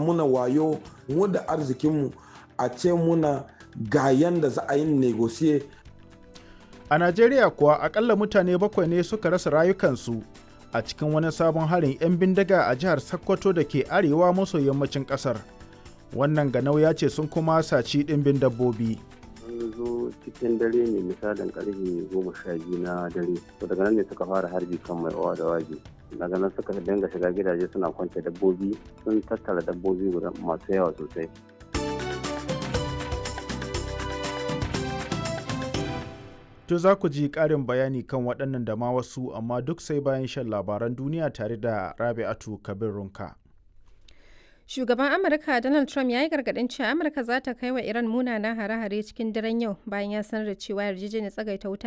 muna wayo mu da arzikinmu a ce muna ga yanda za a yi negosiye A Najeriya kuwa akalla mutane bakwai ne suka rasa rayukansu a cikin wani sabon harin 'yan bindiga a jihar Sokoto da ke arewa maso yammacin kasar. Wannan ganau ya ce sun kuma saci ɗimbin dabbobi. sun zo cikin dare ne misalin karfe goma sha biyu na dare to daga nan ne suka fara harbi kan mai owa da waje daga nan suka dinga shiga gidaje suna kwance dabbobi sun tattara dabbobi guda masu yawa sosai To za ku ji ƙarin bayani kan waɗannan da ma wasu amma duk sai bayan shan labaran duniya tare da Rabi'atu Kabir Runka. Shugaban Amurka Donald Trump ya yi gargaɗin cewa Amurka za ta kai wa Iran munanan hare-hare cikin daren yau bayan ya sanar da cewa yarjejeniyar tsagaita wuta